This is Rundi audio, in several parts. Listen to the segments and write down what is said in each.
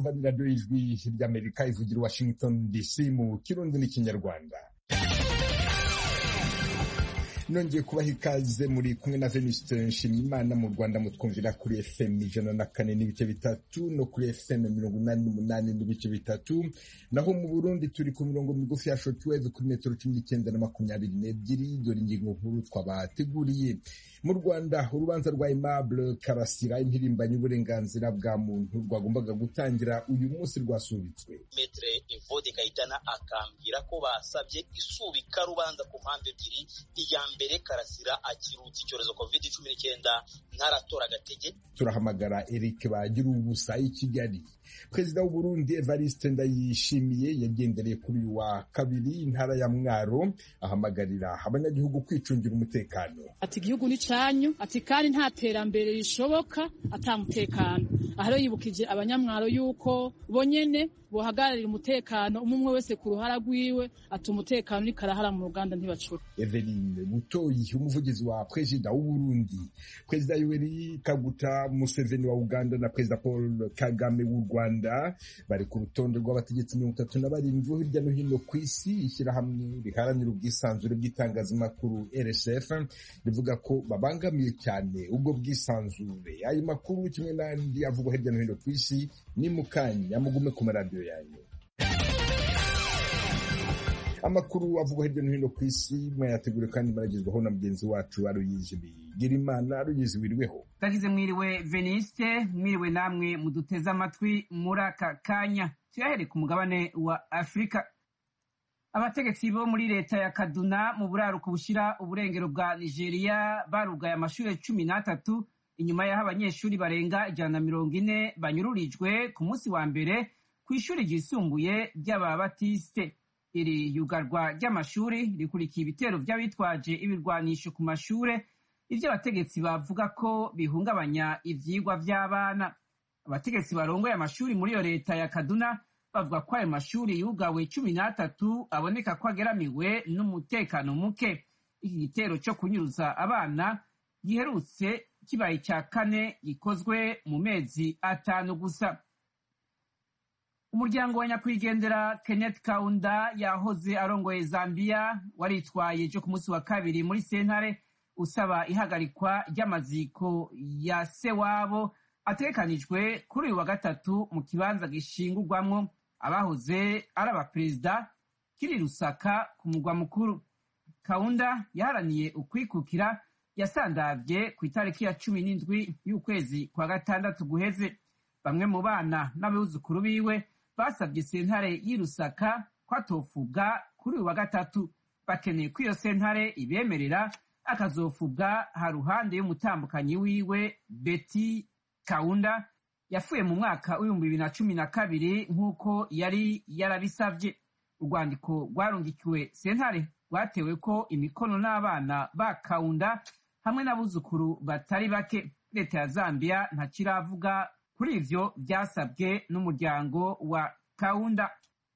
murumva ni radiyo y'ijwi ry'amerika ivugira washington dc mu kirundi n'ikinyarwanda nongeye kubaha ikaze muri kumwe na Venuste Nshimiyimana mu Rwanda mutwumvira kuri FM ijana na kane n'ibice bitatu no kuri FM mirongo inani n'umunani n'ibice bitatu naho mu Burundi turi ku mirongo migufi ya shortwave kuri metero cumi n'icyenda na makumyabiri n'ebyiri dore ingingo nkuru twabateguriye mu Rwanda urubanza rwa Aimable Karasira impirimbanyi y'uburenganzira bwa muntu rwagombaga gutangira uyu munsi rwasubitswe Metre Evode Kayitana akambwira ko basabye isubika rubanza ku mpamvu ebyiri iya mbere Karasira akirutse icyorezo covid cumi n'icyenda ntaratora agatege turahamagara Eric bagira ubusa i Kigali perezida w'u Burundi Evariste Ndayishimiye yagendereye kuri uyu wa kabiri intara ya Mwaro ahamagarira abanyagihugu kwicungira umutekano ati igihugu ni cyanyu ati kandi nta terambere rishoboka atamutekano aha rero yibukije abanyamwaro yuko bonyene bohagararira umutekano umwe umwe wese ku ruhara rwiwe ati umutekano ni karahara mu ruganda ntibacura Eveline Butoyi umuvugizi wa perezida w'u Burundi perezida Yoweri Kaguta Museveni wa Uganda na perezida Paul Kagame w'u Rwanda bari ku rutonde rw'abategetsi mirongo itatu na barindwi hirya no hino ku isi ishyirahamwe riharanira ubwisanzure bw'itangazamakuru RSF rivuga ko babangamiye cyane ubwo bwisanzure ayo makuru kimwe n'andi avugwa hirya no hino ku isi ni mu kanya mugume ku maradiyo yanyu amakuru avugwa hirya no hino ku isi mwayategure kandi maragezwaho na mugenzi wacu aruyizi bigira imana aruyizi wiriweho tagize mwiriwe veniste mwiriwe namwe muduteze amatwi muri aka kanya tuyahere ku mugabane wa afurika abategetsi bo muri leta ya kaduna mu buraruko bushyira uburengero bwa nigeria barugaye amashuri cumi n'atatu inyuma y'aho abanyeshuri barenga ijana na mirongo ine banyururijwe ku munsi wa mbere ku ishuri ryisumbuye ry'ababatisite iri yugarwa ry'amashuri rikurikiye ibitero by'abitwaje ibirwanisho ku mashure ibyo abategetsi bavuga ko bihungabanya ivyigwa vy'abana abategetsi barongoye amashuri muri iyo leta ya kaduna bavuga ko ayo mashuri yugawe cumi n'atatu aboneka ko ageramiwe n'umutekano muke iki gitero cyo kunyuruza abana giherutse kibaye icya kane gikozwe mu mezi atanu gusa umuryango wa nyakwigendera kenneth kaunda yahoze arongoye zambia waritwaye ejo ku munsi wa kabiri muri sentare usaba ihagarikwa ry'amaziko ya se wabo ategekanijwe kuri uyu wa gatatu mu kibanza gishingurwamwo abahoze ari abaperezida kiri rusaka ku mugwa mukuru kaunda yaharaniye ukwikukira yasandavye ku itariki ya cumi n'indwi y'ukwezi kwa gatandatu guheze bamwe mu bana n'abuzukuru biwe basabye sentare y'irusaka ko atofubwa kuri uyu wa gatatu bakeneye ko iyo sentare ibemerera akazofubwa ha ruhande y'umutambukanyi wiwe beti kaunda yapfuye mu mwaka w'ibihumbi bibiri na cumi na kabiri nk'uko yari yarabisavye urwandiko rwarungikiwe sentare rwatewe ko imikono n'abana ba kaunda hamwe n'abuzukuru batari bake leta ya zambia ntakiravuga kuri ivyo byasabwe n'umuryango wa kaunda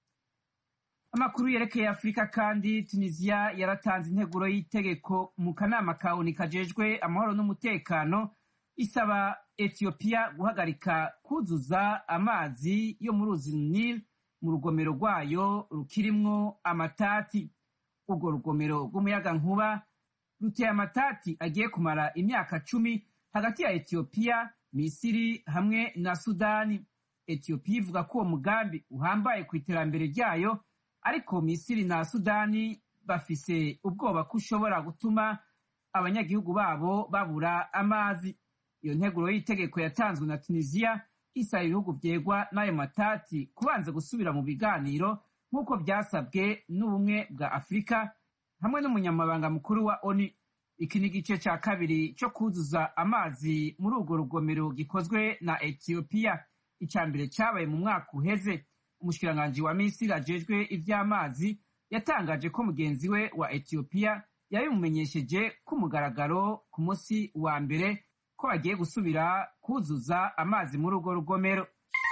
amakuru yerekeye afurika kandi tunisiya yaratanze integuro y'itegeko mu kanama kawuni kajejwe amahoro n'umutekano isaba etiyopiya guhagarika kuzuza amazi yo mu ruzi nil mu rugomero rwayo rukirimwo amatati urwo rugomero rw'umuyagankuba ruteye amatati agiye kumara imyaka cumi hagati ya etiyopiya misiri hamwe na sudani etiyopiya ivuga ko uwo mugambi uhambaye ku iterambere ryayo ariko misiri na sudani bafise ubwoba ko ushobora gutuma abanyagihugu babo babura amazi iyo nteguro y'itegeko yatanzwe na tunisiya isaba ibihugu vyegwa n'ayo matati kubanza gusubira mu biganiro nk'uko byasabwe n'ubumwe bwa afurika hamwe n'umunyamabanga mukuru wa oni iki ni igice cya kabiri cyo kuzuza amazi muri urwo rugomero gikozwe na etiyopiya icya mbere cyabaye mu mwaka uheze umushikiranganji wa misiri ajejwe ivy'amazi yatangaje ko mugenzi we wa etiyopiya yabimumenyesheje ku mugaragaro ku munsi wa mbere ko bagiye gusubira kuzuza amazi muri urwo rugomero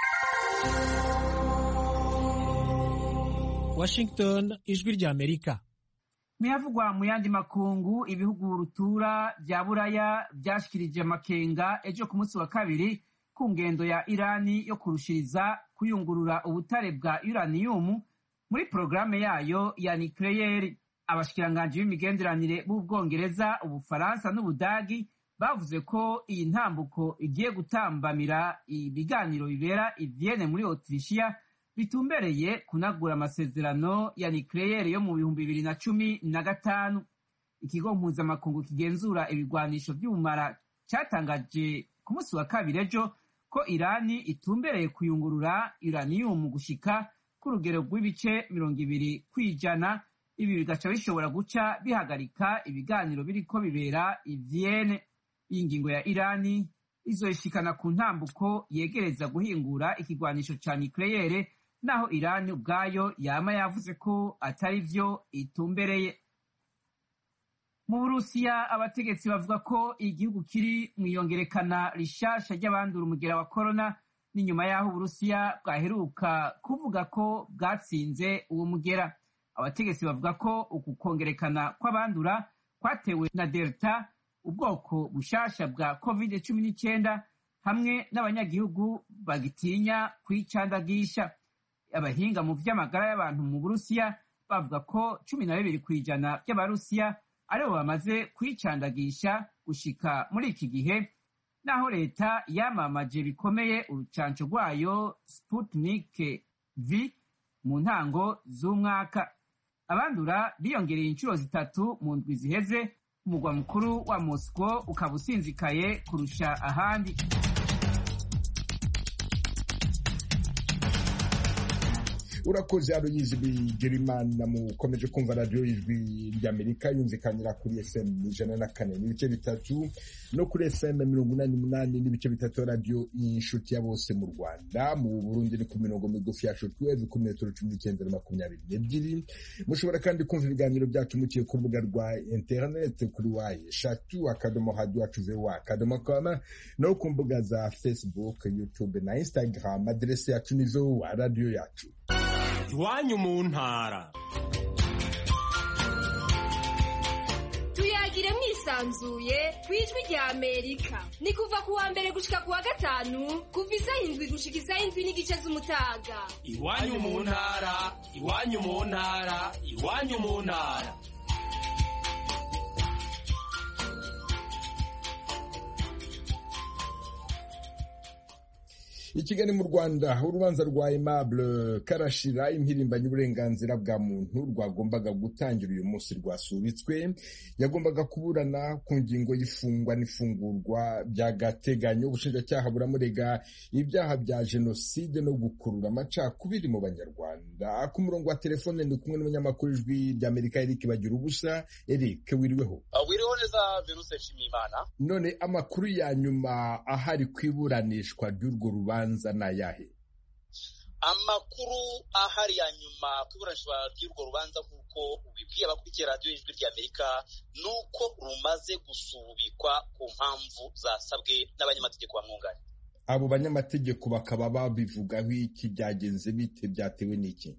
washington ijwi ry'amerika muyavugwa mu yandi makungu ibihugu rutura vya buraya vyashikirije amakenga ejo ku munsi wa kabiri ku ngendo ya irani yo kurushiriza kuyungurura ubutare bwa uraniyumu muri porogaramu yayo ya nikeleyeri abashikiranganji b'imigenderanire b'ubwongereza ubufaransa n'ubudagi bavuze ko iyi ntambuko igiye gutambamira ibiganiro bibera i Vienne muri Autrichia bitumbereye kunagura amasezerano ya nikeleyeri yo mu bihumbi bibiri na cumi na gatanu ikigo mpuzamakungu kigenzura ibigwanisho by'ubumara cyatangaje ku munsi wa kabiri ejo ko irani itumbereye kuyungurura uraniyumu gushika ku rugero rw'ibice mirongo ibiri ku ijana ibi bigaca bishobora guca bihagarika ibiganiro biriko bibera i Vienne iyi ngingo ya irani izoyishikana ku ntambuko yegereza guhingura ikigwanisho ca nikeleyere naho irani ubwayo yama yavuze ko atari vyo itumbereye mu burusiya abategetsi bavuga ko igihugu kiri mu iyongerekana rishasha ry'abandura umugera wa korona n'inyuma y'aho uburusiya bwaheruka kuvuga ko bwatsinze uwo mugera abategetsi bavuga ko uku kongerekana kw'abandura kwatewe na delta ubwoko bushasha bwa covid cumi n'icyenda hamwe n'abanyagihugu bagitinya kwicandagisha abahinga mu vy'amagara y'abantu mu burusiya bavuga ko cumi na bibiri ku ijana by'abarusiya aribo bamaze kwicandagisha gushika muri iki gihe naho leta yamamaje bikomeye urucanco rwayo sputnik v mu ntango z'umwaka abandura biyongereye inshuro zitatu mu ndwi ziheze umugwa mukuru wa moscow ukaba usinzikaye kurusha ahandi urakoze aruyizi bigirimana mukomeje kumva radiyo y'ijwi ry'amerika yumvikanira kuri fm ijana na kane n'ibice bitatu no kuri fm mirongo inani n'umunani n'ibice bitatu radiyo y'inshuti ya bose mu rwanda mu burundi ni ku mirongo migufi ya shotweve ku metero cumi n'icyenda na makumyabiri n'ebyiri mushobora kandi kumva ibiganiro byacu mukiye ku rubuga rwa interineti kuri wayi eshatu akadomo hadi wacu vewa akadomo koma no ku mbuga za facebook youtube na instagram aderesi yacu ni vewa radiyo yacu iwanyu mu ntara tuyagire mwisanzuye ku ijwi rya amerika ni kuva ku wa mbere gushika ku wa gatanu kuva isaha indwi gushika isaha indwi n'igice z'umutaga iwanyu mu ntara iwanyu mu ntara iwanyu mu ntara i kigali mu rwanda urubanza rwa aimable karashira impirimbanyi uburenganzira bwa muntu rwagombaga gutangira uyu munsi rwasubitswe yagombaga kuburana ku ngingo y'ifungwa n'ifungurwa by'agateganyo ubushinjacyaha buramurega ibyaha bya jenoside no gukurura amacakubiri mu banyarwanda ku murongo wa telefone ndi kumwe n'umunyamakuru ijwi ry'amerika eric bagira ubusa eric wiriweho wiriho neza venuse nshimiyimana none amakuru ya nyuma ahari ku iburanishwa ry'urwo rubanza rubanza ni ayahe amakuru ahari ya nyuma ku iburanishwa ry'urwo rubanza nk'uko ubibwiye abakurikiye radiyo y'ijwi ry'amerika ni uko rumaze gusubikwa ku mpamvu zasabwe n'abanyamategeko bamwunganira abo banyamategeko bakaba babivugaho iki byagenze bite byatewe n'iki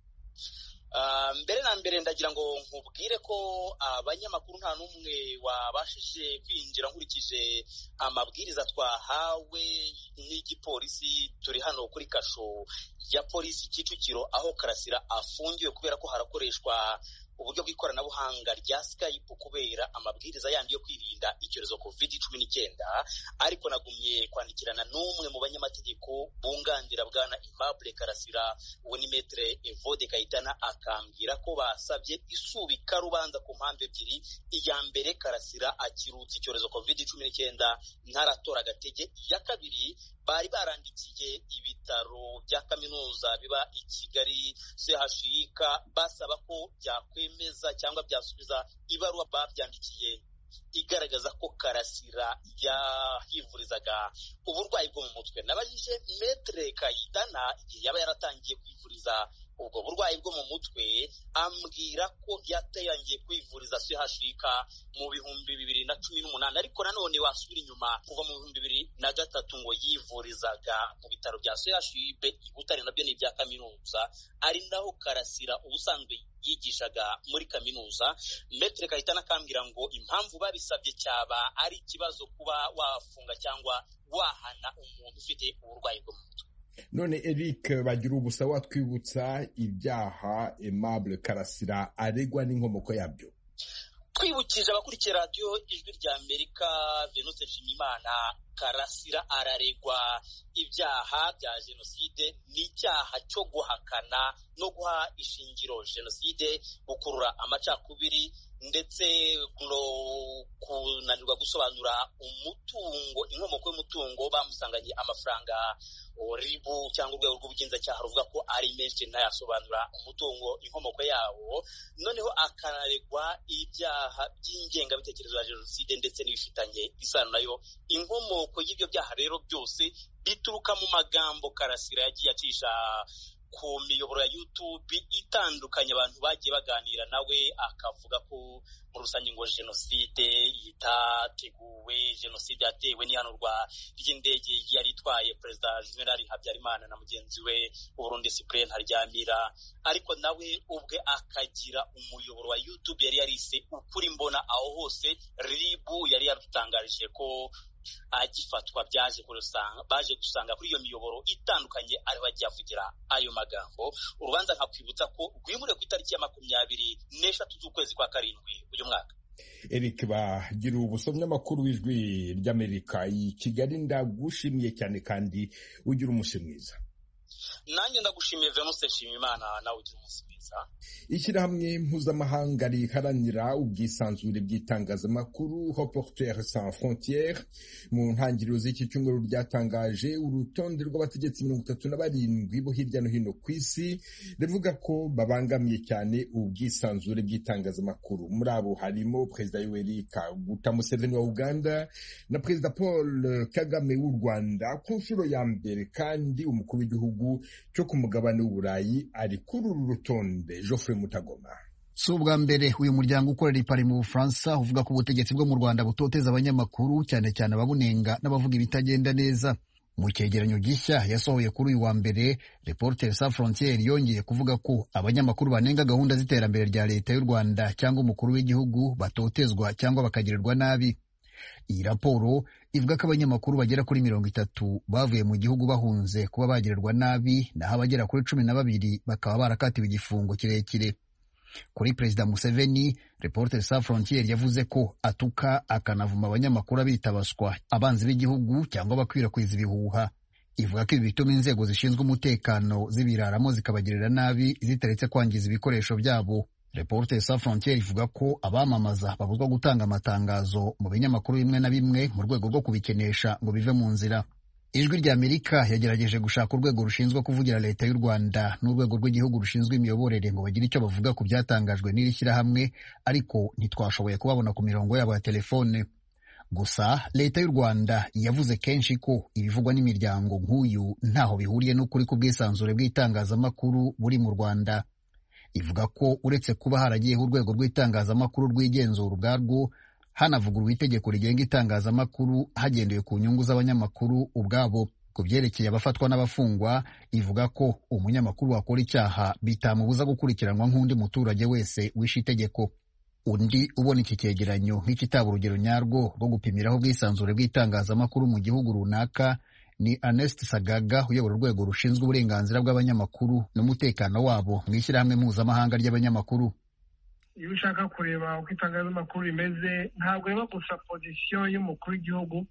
mbere na mbere ndagira ngo nkubwire ko abanyamakuru nta n'umwe wabashije kwinjira nkurikije amabwiriza twahawe n'igipolisi turi hano kuri kasho ya polisi kicukiro aho karasira afungiwe kubera ko harakoreshwa uburyo bw'ikoranabuhanga rya skype kubera amabwiriza yandi yo kwirinda icyorezo covid cumi n'icyenda ariko nagumye kwandikirana n'umwe mu banyamategeko bunganira bwana Aimable karasira uwo ni metere evode kayitana akambwira ko basabye isubika rubanza ku mpamvu ebyiri iya mbere karasira akirutse icyorezo covid cumi n'icyenda ntaratora agatege iya kabiri bari barandikiye ibitaro bya kaminuza biba i kigali chik basaba ko byakwemeza cyangwa byasubiza ibaruwa babyandikiye igaragaza ko karasira yahivurizaga uburwayi bwo mu mutwe nabajije metere kayitana igihe yaba yaratangiye kwivuriza ubwo burwayi bwo mu mutwe ambwira ko yatangiye kwivuriza chik mu bihumbi bibiri na cumi n'umunani ariko nanone wasubira inyuma kuva mu bihumbi bibiri na gatatu ngo yivurizaga mu bitaro bya chib i butare nabyo ni ibya kaminuza ari naho karasira ubusanzwe yigishaga muri kaminuza metere kahitana akambwira ngo impamvu babisabye cyaba ari ikibazo kuba wafunga cyangwa wahana umuntu ufite uburwayi bwo mu mutwe none eric bagira ubusa watwibutsa ibyaha aimable karasira aregwa n'inkomoko yabyo twibukije abakurikiye radiyo ijwi rya amerika venuse nshimiyimana karasira araregwa ibyaha bya jenoside n'icyaha cyo guhakana no guha ishingiro jenoside gukurura amacakubiri ndetse no kunanirwa gusobanura umutungo inkomoko y'umutungo bamusanganye amafaranga ribu cyangwa urwego rw'ubugenzacyaha ruvuga ko ari menshi ntayasobanura umutungo inkomoko yawo noneho akanaregwa ibyaha by'ingengabitekerezo ya jenoside ndetse n'ibifitanye isano nayo inkomoko y'ibyo byaha rero byose bituruka mu magambo karasira yagiye acisha ku miyoboro ya YouTube itandukanye abantu bagiye baganira nawe akavuga ko muri rusange ngo jenoside itateguwe jenoside yatewe n'ihanurwa ry'indege yari itwaye perezida juvenal habyarimana na mugenzi we uburundi cyprien ntaryamira ariko nawe ubwe akagira umuyoboro wa YouTube yari yarise ukuri mbona aho hose ribu yari yadutangarije ko agifatwa byaje kurusanga baje gusanga kuri iyo miyoboro itandukanye ariho agiye avugira ayo magambo urubanza nkakwibutsa ko rwimuriwe ku itariki ya makumyabiri n'eshatu z'ukwezi kwa karindwi uyu mwaka eric bagira ubusomyi amakuru w'ijwi ry'amerika i kigali ndagushimiye cyane kandi ugira umunsi mwiza nanjye ndagushimiye venuse nshimiyimana nawe ugira umunsi mwiza ishyirahamwe mpuzamahanga riharanira ubwisanzure bw'itangazamakuru Reporters sans frontières mu ntangiriro z'iki cyumweru ryatangaje urutonde rw'abategetsi mirongo itatu na barindwi bo hirya no hino ku isi rivuga ko babangamiye cyane ubwisanzure bw'itangazamakuru muri abo harimo perezida yoweri kaguta museveni wa uganda na perezida paul kagame w'u rwanda ku nshuro ya mbere kandi umukuru w'igihugu cyo ku mugabane w'uburayi ari kuri uru rutonde Geoffrey Mutagoma si ubwa mbere uyu muryango ukorera ipari mu bufaransa uvuga ko ubutegetsi bwo mu rwanda butoteza abanyamakuru cyane cyane ababunenga n'abavuga ibitagenda neza mu cyegeranyo gishya yasohoye kuri uyu wa mbere Reporters sans frontières yongeye kuvuga ko abanyamakuru banenga gahunda z'iterambere rya leta y'u rwanda cyangwa umukuru w'igihugu batotezwa cyangwa bakagirirwa nabi iyi raporo ivuga ko abanyamakuru bagera kuri mirongo itatu bavuye mu gihugu bahunze kuba bagirirwa nabi naho abagera kuri cumi na babiri bakaba barakatiwe igifungo kirekire kuri perezida museveni Reporters sans frontières yavuze ko atuka akanavuma abanyamakuru abita abaswa abanzi b'igihugu cyangwa bakwirakwiza ibihuha ivuga ko ibi bituma inzego zishinzwe umutekano zibiraramo zikabagirira nabi zitaretse kwangiza ibikoresho byabo Reporters sans frontières ivuga ko abamamaza babuzwa gutanga amatangazo mu binyamakuru bimwe na bimwe mu rwego rwo kubikenesha ngo bive mu nzira ijwi rya amerika yagerageje gushaka urwego rushinzwe kuvugira leta y'u rwanda n'urwego rw'igihugu rushinzwe imiyoborere ngo bagire icyo bavuga ku byatangajwe n'iri shyirahamwe ariko ntitwashoboye kubabona ku mirongo yabo ya telefone gusa leta y'u rwanda yavuze kenshi ko ibivugwa n'imiryango nk'uyu ntaho bihuriye n'ukuri ku bwisanzure bw'itangazamakuru buri mu rwanda ivuga ko uretse kuba haragiyeho urwego rw'itangazamakuru rwigenzura ubwarwo hanavugurwa itegeko rigenga itangazamakuru hagendewe ku nyungu z'abanyamakuru ubwabo ku byerekeye abafatwa n'abafungwa ivuga ko umunyamakuru wakora icyaha bitamubuza gukurikiranwa nk'undi muturage wese wishe itegeko undi ubona iki cyegeranyo nk'ikitaba urugero nyarwo rwo gupimiraho ubwisanzure bw'itangazamakuru mu gihugu runaka ni Ernest Sagaga uyobora urwego rushinzwe uburenganzira bw'abanyamakuru n'umutekano wabo mu ishyirahamwe mpuzamahanga ry'abanyamakuru iyo ushaka kureba uko itangazamakuru rimeze ntabwo ureba gusa pozisiyo y'umukuru w'igihugu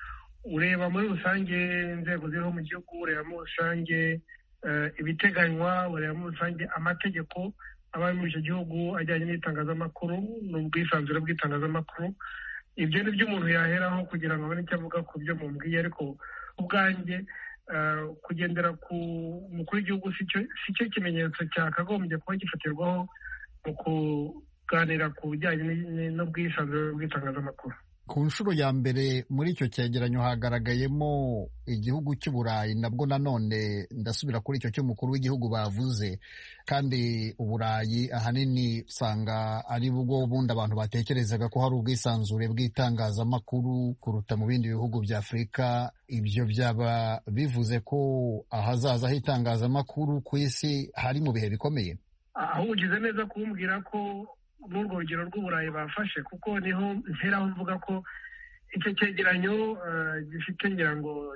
ureba muri rusange inzego ziriho mu gihugu ureba muri rusange ibiteganywa ureba muri rusange amategeko aba ari muri icyo gihugu ajyanye n'itangazamakuru n'ubwisanzure bw'itangazamakuru ibyo ni byo umuntu yaheraho kugira ngo abone icyo avuga ku byo mubwiye ariko ubwanjye kugendera ku mukuru w'igihugu si cyo kimenyetso cyakagombye kuba gifatirwaho mu kuganira ku bijyanye n'ubwisanzure bw'itangazamakuru ku nshuro ya mbere muri icyo cyegeranyo hagaragayemo igihugu cy'uburayi nabwo nanone ndasubira kuri icyo cy'umukuru w'igihugu bavuze kandi uburayi ahanini usanga ari bwo bundi abantu batekerezaga ko hari ubwisanzure bw'itangazamakuru kuruta mu bindi bihugu bya afurika ibyo byaba bivuze ko ahazaza h'itangazamakuru ku isi hari mu bihe bikomeye aho ugize neza kumbwira ko n'urwo rugero rw'uburayi bafashe kuko niho ntera mvuga ko icyo cyegeranyo gifite ngira ngo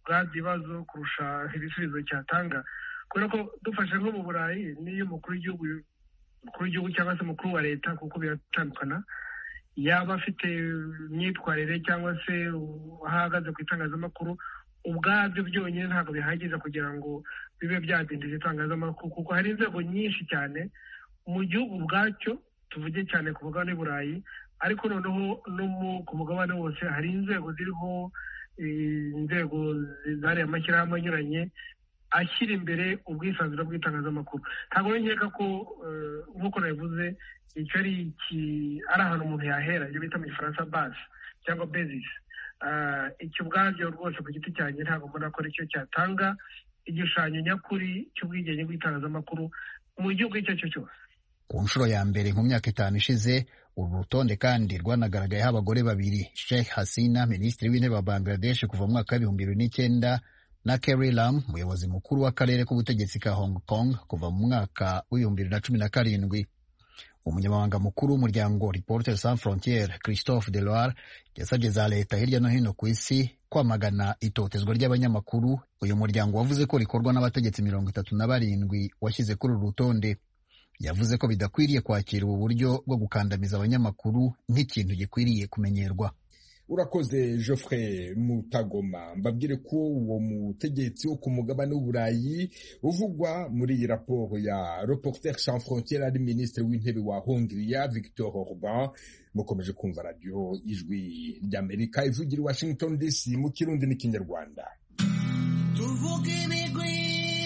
bwa bibazo kurusha ibisubizo cyatanga kubera ko dufashe nko mu burayi n'iyo umukuru w'igihugu umukuru w'igihugu cyangwa se umukuru wa leta kuko biratandukana yaba afite imyitwarire cyangwa se aho ahagaze ku itangazamakuru ubwabyo byonyine ntabwo bihagije kugira ngo bibe byadindiza itangazamakuru kuko hari inzego nyinshi cyane mu gihugu ubwacyo tuvuge cyane ku mugabane w'i burayi ariko noneho no ku mugabane wose hari inzego ziriho inzego zariya amashyirahamwe anyuranye ashyira imbere ubwisanzure bw'itangazamakuru ntabwo nkeka ko nk'uko nabivuze icyo ari ahantu umuntu yahera ibyo bita mu gifaransa base cyangwa bezisi icyo ubwabyo rwose ku giti cyanjye ntabwo mbona ko aricyo cyatanga igishushanyo nyakuri cy'ubwigenge bw'itangazamakuru mu gihugu icyo ari cyo cyose ku nshuro ya mbere mu myaka itanu ishize uru rutonde kandi rwanagaragayeho abagore babiri Sheikh Hasina minisitiri w'intebe wa Bangladesh kuva mu mwaka w'ibihumbi bibiri n'icyenda na Carrie Lam umuyobozi mukuru w'akarere k'ubutegetsi ka Hong Kong kuva mu mwaka w'ibihumbi bibiri na cumi na karindwi umunyamabanga mukuru w'umuryango Reporters Sans Frontieres Christophe Deloire yasabye za leta hirya no hino ku isi kwamagana itotezwa ry'abanyamakuru uyu muryango wavuze ko rikorwa n'abategetsi mirongo itatu na barindwi washyize kuri uru rutonde yavuze ko bidakwiriye kwakira ubu buryo bwo gukandamiza abanyamakuru nk'ikintu gikwiriye kumenyerwa urakoze Geoffrey mutagoma mbabwire ko uwo mutegetsi wo ku mugabane w'uburayi uvugwa muri iyi raporo ya Reporters sans frontières ari minisitiri w'intebe wa hongiriya victor orban mukomeje kumva radiyo ijwi ry'amerika ivugira i washington dc mu kirundi n'ikinyarwanda tuvuge ibigwi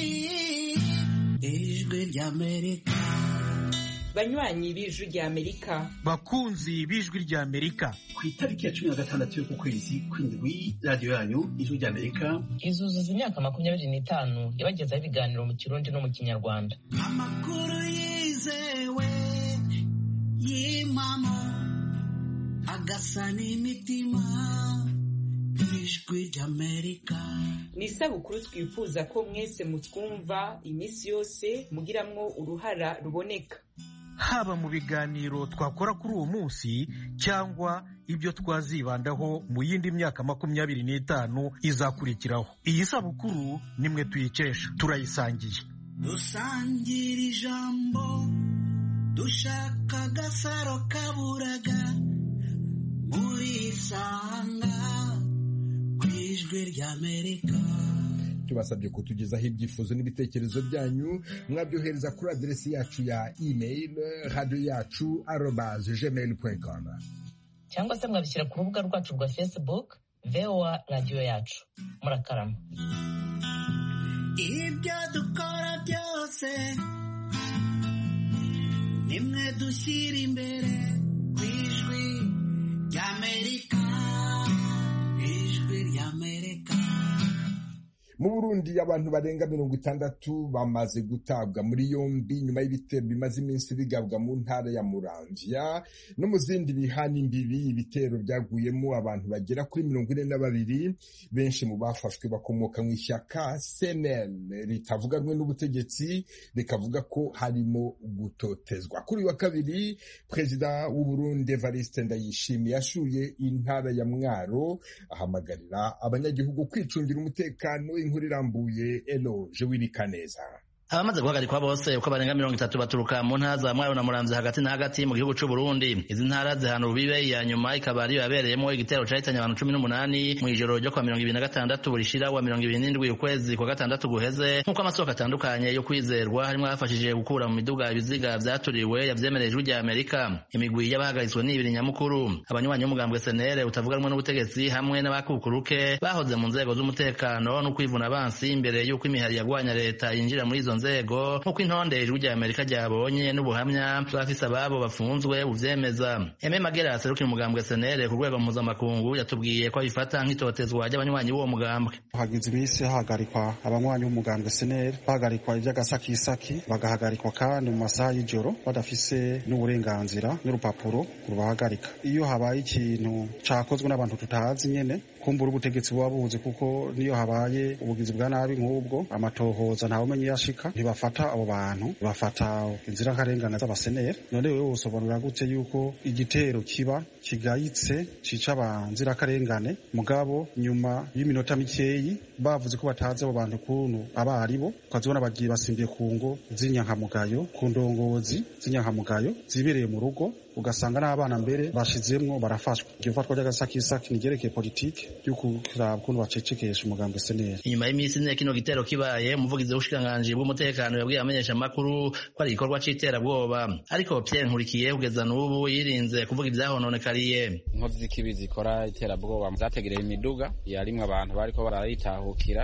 ijwi ry'amerika banywanyi b'ijwi ry'amerika bakunzi b'ijwi ry'amerika ku itariki ya cumi na gatandatu y'uku kwezi kw'indwi radiyo yanyu ijwi ry'amerika izuzuza imyaka makumyabiri n'itanu yabagezaho ibiganiro mu kirundi no mu kinyarwanda amakuru yizewe y'impamo agasa n'imitima ijwi ry'amerika ni isabukuru twifuza ko mwese mutwumva iminsi yose mugiramwo uruhara ruboneka haba mu biganiro twakora kuri uwo munsi cyangwa ibyo twazibandaho mu yindi myaka makumyabiri n'itanu izakurikiraho iyi sabukuru nimwe tuyikesha turayisangiye dusangira ijambo dushaka agasaro kaburaga murisanga ku ijwi ry'amerika tubasabye kutugezaho ibyifuzo n'ibitekerezo byanyu mwabyohereza kuri aderesi yacu ya email radiyo yacu arobaze gmail com cyangwa se mwabishyira ku rubuga rwacu rwa facebook voa radiyo yacu murakarama ibyo dukora byose nimwe dushyira imbere ku ijwi ry'amerika ijwi ry'amerika mu burundi abantu barenga mirongo itandatu bamaze gutabwa muri yombi nyuma y'ibitero bimaze iminsi bigabwa mu ntara ya muramvya no mu zindi bihana imbibi ibitero byaguyemo abantu bagera kuri mirongo ine na babiri benshi mu bafashwe bakomoka mu ishyaka cnl ritavuga rumwe n'ubutegetsi rikavuga ko harimo gutotezwa kuri uyu wa kabiri perezida w'uburundi evariste ndayishimiye yashuye intara ya mwaro ahamagarira abanyagihugu kwicungira umutekano inkuru irambuye eloje wirikaneza abamaze guhagarikwa bose uko barenga mirongo itatu baturuka mu ntara za mwaro na muramvya hagati na hagati mu gihugu c'u Burundi izi ntara zihana urubibe iya nyuma ikaba ariyo yabereyemo igitero cahitanye abantu cumi n'umunani mw'ijoro ryo kwa mirongo ibiri na gatandatu burishira wa mirongo ibiri n'indwi ukwezi kwa gatandatu guheze nk'uko amasoko atandukanye yo kwizerwa harimwo abafashije gukura mu miduga ibiziga vyaturiwe yavyemereye ijwi rya Amerika imigwi y'abahagaritswe ni ibiri nyamukuru abanywanyi b'umugambwe senere utavuga rumwe n'ubutegetsi hamwe n'abakukuruke bahoze mu nzego z'umutekano no kwivuna abansi imbere y'uko imihari yagwanya leta yinjira muri izo nzego nk'uko intonde ijwi rya amerika ryabonye n'ubuhamya bw'abafise ababo bafunzwe buvyemeza eme magera aserukira umugambwe senere ku rwego mpuzamakungu yatubwiye ko abifata nk'itotezwa ry'abanywanyi b'uwo mugambwe hagize iminsi hahagarikwa abanywanyi b'umugambwe senere bahagarikwa ivy'agasakisaki bagahagarikwa kandi mu masaha y'ijoro badafise n'uburenganzira n'urupapuro rubahagarika iyo habaye ikintu cakozwe n'abantu tutazi nyene kumbura ubutegetsi buba buzi kuko niyo habaye ubugizi bwa nabi nk'ubwo amatohoza ntawumenye iyo ashika bahagarika ntibafata abo bantu bafata inzirakarengane z'abaseneri none wewe wosobanurira gute yuko igitero kiba kigayitse cica abanzirakarengane mugabo nyuma y'iminota mikeyi bavuze ko batazi abo bantu kuntu aba ari bo ukazibona bagiye basimbiye ku ngo z'inyankamugayo ku ndongozi z'inyankamugayo zibereye mu rugo ugasanga n'abana mbere bashizemwo barafashwa iryo fatwa ry'agasakisaki nigerekeye politike yo kuraba ukuntu bacecekesha umugambi seneri inyuma y'iminsi ine kino gitero kibaye umuvugizi w'ubushikiranganji bw'umutekano yabwiye abamenyeshamakuru ko ari igikorwa c'iterabwoba ariko Pierre Nkurikiye kugeza n'ubu yirinze kuvuga ivyahononekariye inkozi z'ikibi zikora iterabwoba zategereye imiduga yarimwe abantu bariko barayitahukira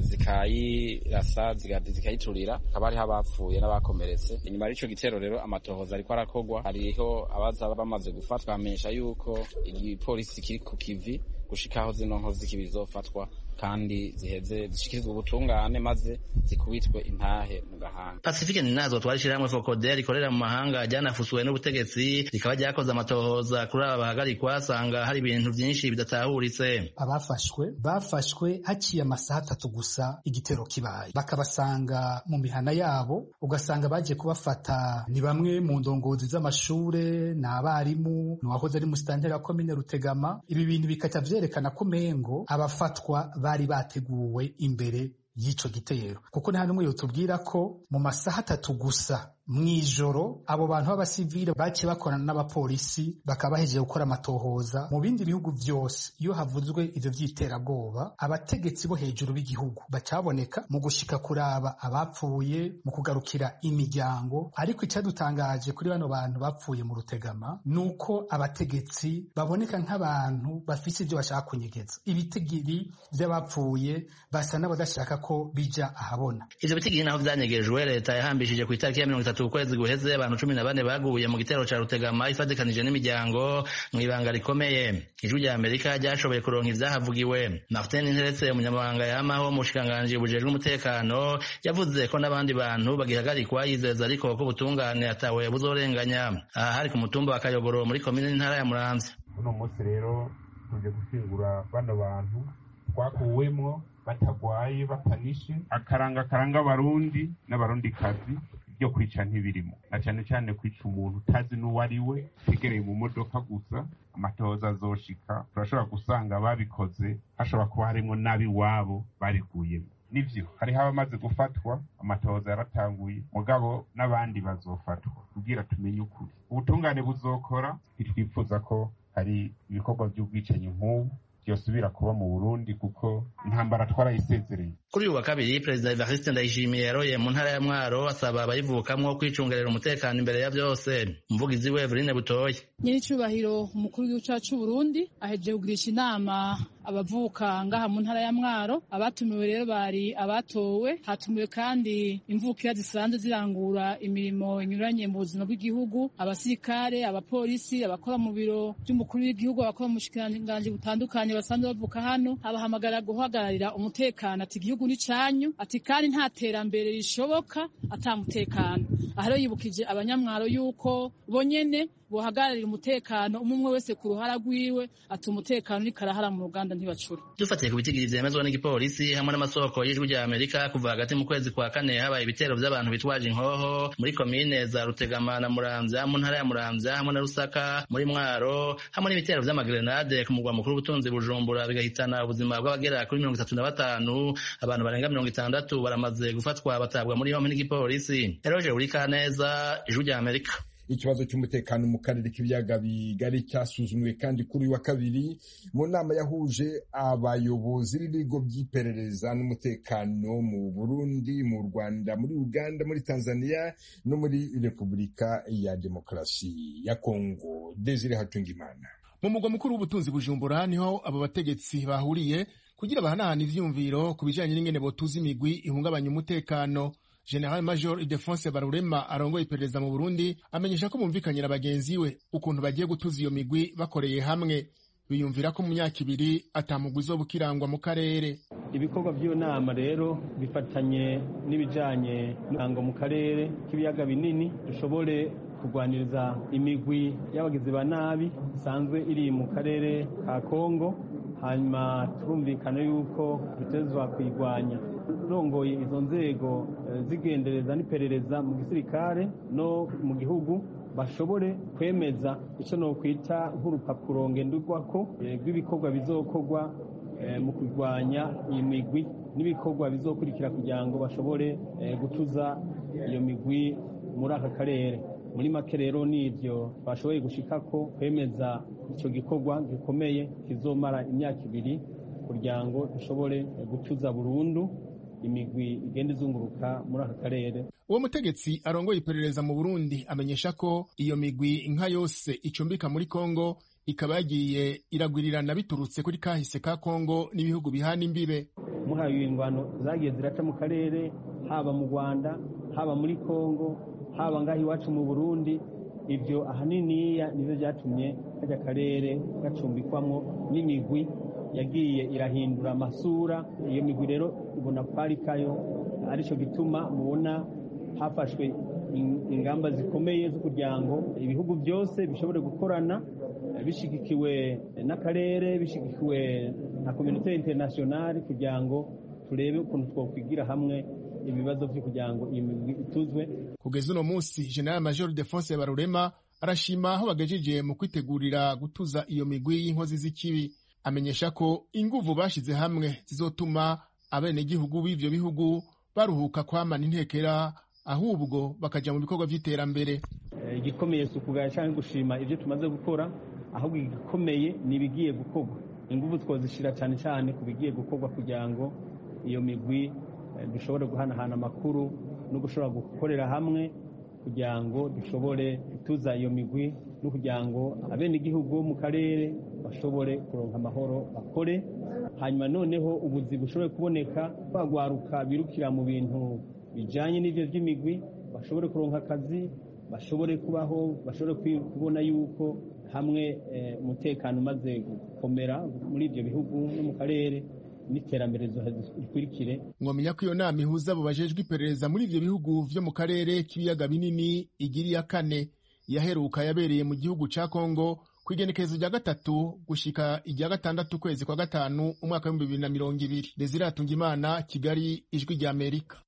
zikayirasa zikayiturira hakaba hariho abapfuye n'abakomeretse inyuma y'ico gitero rero amatohoza ariko arakorwa hariho abaza bamaze gufatwa bamenyesha yuko igipolisi kiri ku kivi gushikaho zino nkozi z'ikibi zizofatwa kandi ziheze zishikirizwa ubutungane maze zikubitwe intahe mu gahanga pacifique ninazo twari ishirahamwe fokode rikorera mu mahanga ryanafusuwe n'ubutegetsi rikaba ryakoze amatohoza kuri aba bahagarikwa asanga hari ibintu vyinshi bidatahuritse abafashwe bafashwe haciye amasaha atatu gusa igitero kibaye bakabasanga mu mihana yabo ugasanga baje kubafata ni bamwe mu ndongozi z'amashure ni abarimu ni uwahoze ari musitanteri wa komine rutegama ibi bintu bikaca vyerekana ko umengo abafatwa bari bateguwe imbere y'ico gitero kuko nta n'umwe yotubwira ko mu masaha atatu gusa mw'ijoro abo bantu b'abasivile baciye bakorana n'abapolisi bakaba bahejeje gukora amatohoza mu bindi bihugu vyose iyo havuzwe ivyo vy'iterabwoba abategetsi bo hejuru b'igihugu bacaboneka mu gushika kuraba abapfuye mu kugarukira imiryango ariko icadutangaje kuri bano bantu bapfuye mu rutegama nuko abategetsi baboneka nk'abantu bafise ivyo bashaka kunyegeza ibitigiri vy'abapfuye basa n'abadashaka ko bija ahabona ivyo bitigiri naho vyanyegejwe leta yahambishije ku itariki ya mirongo itatu ukwezi guheze abantu cumi na bane baguye mu gitero ca rutegama ifatikanije n'imiryango mw'ibanga rikomeye ijwi rya amerika ryashoboye kuronka ivyahavugiwe martin nteretse umunyamabanga yamaho mu bushikiranganji bujejwe umutekano yavuze ko n'abandi bantu bagihagarikwa yizeza ariko ko ubutungane atawe buzorenganya aha hari ku mutumba wa kayogoro muri komine n'intara ya muramvya uno munsi rero tuje gushingura bano bantu twakuwemwo batagwaye batanishe akaranga karanga abarundi n'abarundikazi byo kwica ntibirimo na cyane cyane kwica umuntu utazi n'uwo ari we utegereye mu modoka gusa amatohoza azoshika turashobora gusanga babikoze hashobora kuba harimo n'ab'iwabo bariguyemo nivyo hariho abamaze gufatwa amatohoza yaratanguye mugabo n'abandi bazofatwa kugira tumenye ukuri ubutungane buzokora ntitwifuza ko hari ibikorwa by'ubwicanyi nk'ubu byosubira kuba mu burundi kuko intambara twarayisezereye kuri uyu wa kabiri perezida evariste ndayishimiye yaroye mu ntara ya mwaro asaba abayivukamwo kwicungerera umutekano imbere ya byose umuvugizi we eveline butoye nyiricubahiro umukuru w'igihugu cacu c'uburundi ahejeje kugirisha inama abavuka ngaha mu ntara ya mwaro abatumiwe rero bari abatowe hatumiwe kandi imvukira zisanzwe zirangura imirimo inyuranye mu buzima bw'igihugu abasirikare abapolisi abakora mu biro by'umukuru w'igihugu abakora mu bushikiranganji butandukanye basanzwe bavuka hano abahamagara guhagararira umutekano ati igihugu ni canyu ati kandi nta terambere rishoboka ata mutekano aha rero yibukije abanyamwaro yuko bonyene bohagararira umutekano umwe umwe wese ku ruhara rwiwe ati umutekano uriko arahara mu ruganda ntibacura dufatiye ku bitigiri vyemezwa n'igipolisi hamwe n'amasoko y'ijwi rya amerika kuva hagati mu kwezi kwa kane habaye ibitero vy'abantu bitwaje inkoho muri komine za rutegama na muramvya mu ntara ya muramvya hamwe na rusaka muri mwaro hamwe n'ibitero vy'amagrenade ku mugwa mukuru w'ubutunzi bujumbura bigahitana ubuzima bw'abagera kuri mirongo itatu na batanu abantu barenga mirongo itandatu baramaze gufatwa batabwa muri yompi n'igipolisi eroje urikaneza ijwi rya amerika ikibazo cy'umutekano mu karere k'ibiyaga bigari cyasuzumwe kandi kuri uyu wa kabiri mu nama yahuje abayobozi b'ibigo by'iperereza n'umutekano mu burundi mu rwanda muri uganda muri tanzania no muri repubulika ya demokarasi ya kongo desire hatungimana mu mugwa mukuru w'ubutunzi bujumbura niho abo bategetsi bahuriye kugira bahanahana ivyumviro ku bijanye n'ingene botuza imigwi ihungabanya umutekano General Major Ildefonse Barurema arongoye iperereza mu Burundi amenyesha ko bumvikanye na bagenzi we ukuntu bagiye gutuza iyo migwi bakoreye hamwe biyumvira ko mu myaka ibiri atamugwi uzoba ukirangwa mu karere ibikorwa by'iyo nama rero bifatanye n'ibijanye n'intango mu karere k'ibiyaga binini dushobore kurwaniriza imigwi y'abagizi ba nabi isanzwe iri mu karere ka kongo hanyuma turumvikana yuko dutezwa kuyirwanya abarongoye izo nzego zigendereza n'iperereza mu gisirikare no mu gihugu bashobore kwemeza icyo nokwita nk'urupapuro ngenderwako rw'ibikorwa bizokorwa mu kurwanya iyi migwi n'ibikorwa bizokurikira kugira ngo bashobore gutuza iyo migwi muri aka karere muri make rero n'ibyo bashoboye gushikako kwemeza icyo gikorwa gikomeye kizomara imyaka ibiri kugira ngo dushobore gutuza burundu imigwi igenda izunguruka muri aka karere uwo mutegetsi arongoye iperereza mu burundi amenyesha ko iyo migwi nka yose icumbika muri kongo ikaba yagiye iragwirirana biturutse kuri kahise ka kongo n'ibihugu bihana imbibe muhaye ingwano zagiye ziraca mu karere haba mu rwanda haba muri kongo haba ngaho iwacu mu burundi ibyo ahaniniya nibyo byatumye kajya karere gacumbikwamo n'imigwi yagiye irahindura amasura iyo migwi rero ibona kwari kayo aricyo gituma mubona hafashwe ingamba zikomeye zo kugira ngo ibihugu byose bishobore gukorana bishyigikiwe n'akarere bishyigikiwe na kominote interinasiyonari kugira ngo turebe ukuntu twakwigira hamwe ibibazo byo kugira ngo iyi migwi ituzwe kugeza uno munsi general major defonse barurema arashima aho bagejeje mu kwitegurira gutuza iyo migwi y'inkozi z'ikibi amenyesha ko inguvu bashize hamwe zizotuma abenegihugu b'ivyo bihugu baruhuka kwamana intekera ahubwo bakaja mu bikorwa vy'iterambere igikomeye si ukugaya canke gushima ivyo tumaze gukora ahubwo igikomeye ni ibigiye gukorwa inguvu twozishira cane cane ku bigiye gukorwa kugira ngo iyo migwi dushobore guhanahana amakuru no gushobora gukorera hamwe kugira ngo dushobore gutuza iyo migwi no kugira ngo abenegihugu bo mu karere bashobore kuronka amahoro bakore hanyuma noneho ubuzi bushobore kuboneka bagwaruka birukira mu bintu bijanye n'ivyo vy'imigwi bashobore kuronka akazi bashobore kubaho bashobore kubona yuko hamwe umutekano umaze gukomera muri ivyo bihugu no mu karere n'iterambere rikurikire mwamenya ko iyo nama ihuza abo bajejwe iperereza muri ivyo bihugu vyo mu karere k'ibiyaga binini igira iya kane yaheruka yabereye mu gihugu ca kongo ku igenekerezo rya gatatu gushika irya gatandatu ukwezi kwa gatanu umwaka w'ibihumbi bibiri na mirongo ibiri desire imana kigali ijwi rya amerika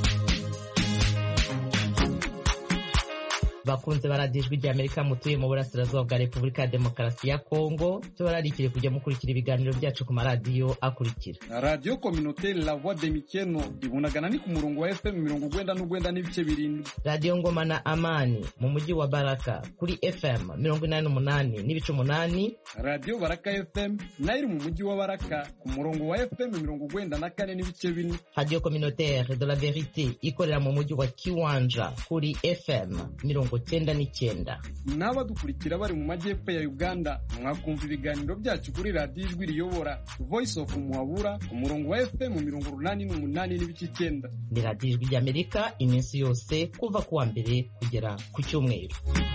bakunze baradijwe rya amerika mutuye mu burasirazuba bwa repubulika ya demokarasi ya kongo tubararikire kujya mukurikira ibiganiro byacu ku maradiyo akurikira radiyo kominoteri la voix de mikeno ibunagana ni ku murongo wa fm mirongo ugwenda n'ugwenda n'ibice birindwi radiyo ngoma na amani mu mujyi wa baraka kuri fm mirongo inani n'umunani n'ibice umunani radiyo baraka fm nayo iri mu mujyi wa baraka ku murongo wa fm mirongo ugwenda na kane n'ibice bine radiyo kominoteri de la verite ikorera mu mujyi wa kiwanja kuri fm mirongo cyenda n'icyenda n'abadukurikira bari mu majyepfo ya uganda mwakumva ibiganiro byacu kuri radiyo ijwi riyobora voice of muhabura ku murongo wa fm mirongo urunani n'umunani n'ibice icyenda ni radiyo ijwi ry'amerika iminsi yose kuva ku wa mbere kugera ku cyumweru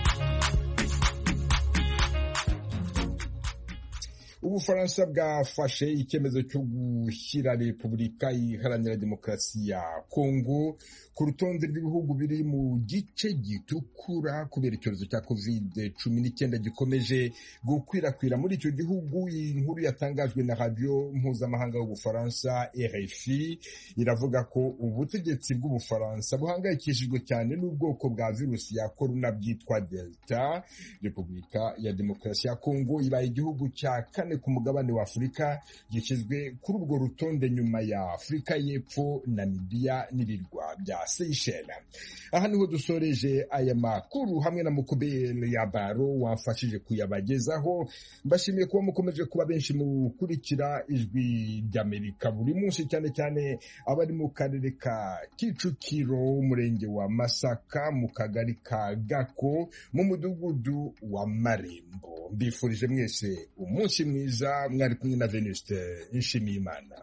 ubufaransa bwafashe icyemezo cyo gushyira repubulika iharanira demokarasi ya kongo ku rutonde rw'ibihugu biri mu gice gitukura kubera icyorezo cya covid cumi n'icyenda gikomeje gukwirakwira muri icyo gihugu inkuru yatangajwe na radiyo mpuzamahanga y'ubufaransa rfi iravuga ko ubutegetsi bw'ubufaransa buhangayikishijwe cyane n'ubwoko bwa virusi ya korona bwitwa delta repubulika ya demokarasi ya kongo ibaye igihugu cya kane ku mugabane wa afurika gishyizwe kuri urwo rutonde nyuma ya afurika y'epfo namibiya n'ibirwa bya seychelles aha niho dusoreje aya makuru hamwe na mukubeli ya baro wamfashije kuyabagezaho mbashimiye kuba mukomeje kuba benshi mukurikira ijwi ry'amerika buri munsi cyane cyane abari mu karere ka kicukiro umurenge wa masaka mu kagari ka gako mu mudugudu wa marembo mbifurije mwese umunsi mwiza mwari kumwe na venuste nshimiyimana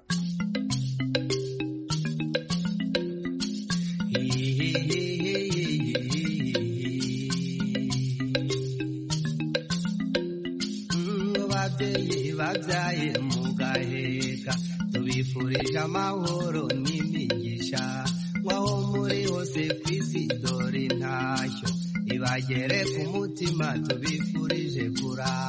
babyeyi babyaye mugaheka tubifurije amahoro n'imigisha nk'aho muri hose ku isi dore intashyo ibagere ku mutima tubifurije kurara